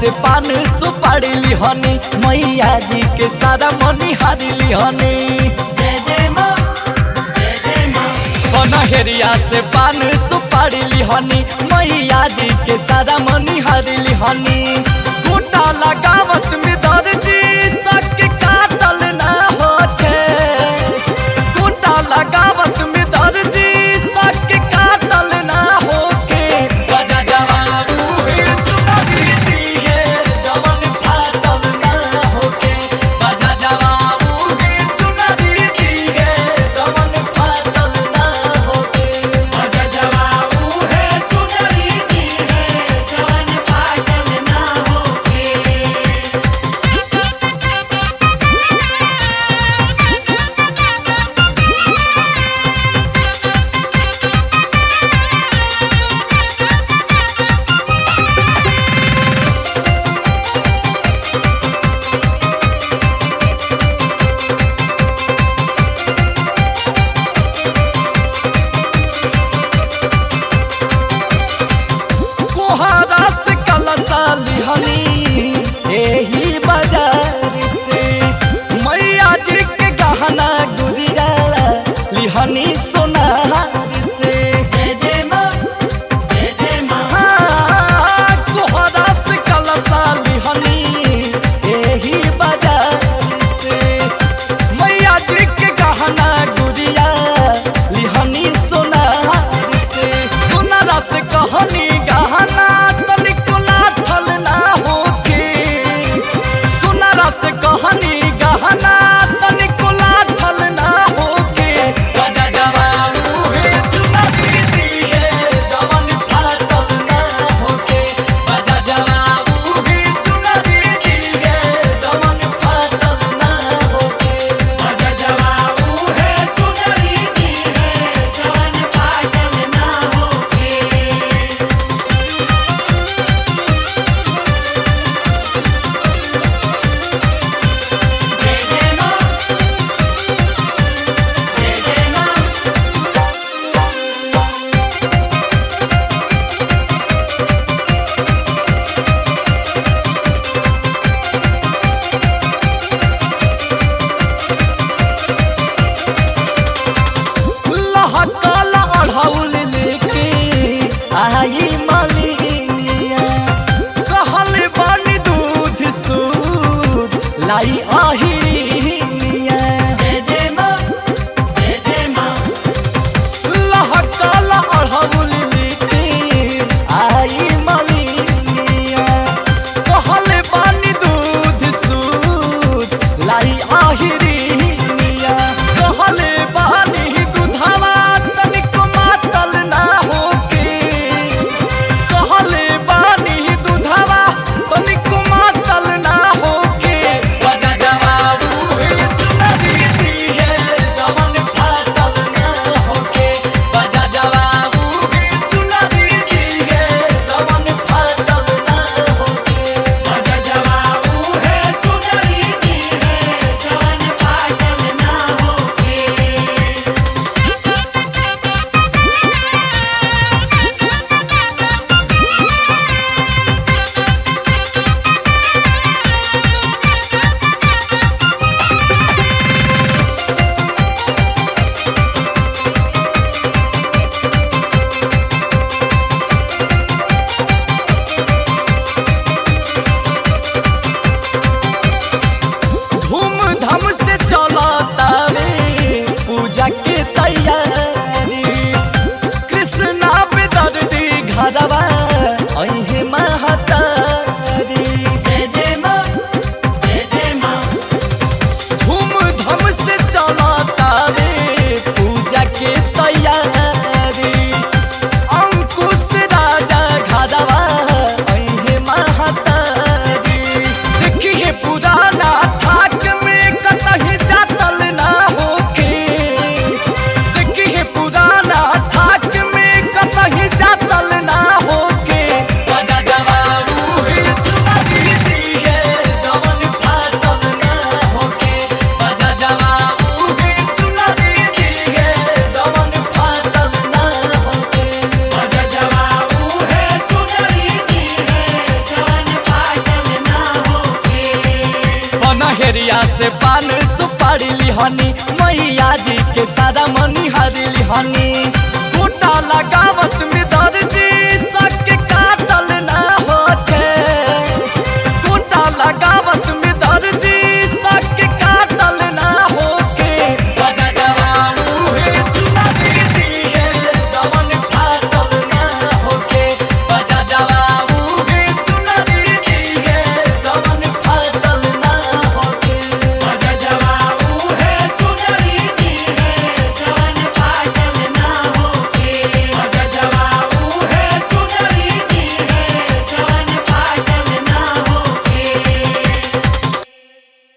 से पान सुपारी लिहनी मैया जी के सारा मनी हारी लिहनी जय जय माँ जय जय माँ पनहेरिया से पान सुपारी लिहनी मैया जी के सारा मनी हारी लिहनी बूटा लगावत में दर्जी सक काटल ना होते बूटा लगावत में दर्जी सक काटल ना होके बजा जवाबू हे चुनरी दिए जवन फाटल ना होके बजा जवाबू हे चुनरी दिए जवन फाटल ना होके अजा जवाबू है चुनरी दी है जवन पाटल ना होके कोहरा से कलसा लिहनी एही बाजार से मैया जी के गहना गुड़िया लिहनी सोनार से जय जय माँ जय जय माँ हाँ, कोहरा से कलसा लिहनी एही बाजार से मैया जी के गहना गुड़िया लिहनी सोनार से सोनारा से कहनी गहना तनिको लाठल ना होके सोनारा से कहनी गहना तनिको लाठल ना होके राजा जवाबू हे चुनरी दिए जवन फाटल ना होके राजा जवाबू हे चुनरी दिए जवन फाटल ना होके अजा जवाबू है चुनरी दी है जवन पाटल ना होके जय जय माँ जय जय माँ लहकल अढ़ौल लेके आई मलिनिया कहल बन दूध सूद लाई अहिनिया जय जय माँ जय जय माँ लहकल अढ़ौल लेके आई मलिनिया कहल बन दूध सूद लाई अहिनिया कहल बानी दूधवा तनिको मातल ना होके कहले बानी दूधवा तनिको मातल ना होके बजा जवाबू हे चुनरी दिए जवन फाटल ना होके बजा जवाबू हे चुनरी दिए जवन फाटल ना होके अजा जवाबू है चुनरी दी है जवन पाटल ना होके धूमधाम से चलतावे पूजा के तैयारी कृष्णा पे दर्दी घरवा अहे महतारी जय जय माँ जय जय माँ धूमधाम से चलतावे पूजा के तैयारी अंकुश राजा घरवा अहे महतारी देखिए पुराना थाक में कतही जातल ना होके के सारा मनी हारिली हनी गोटा लगा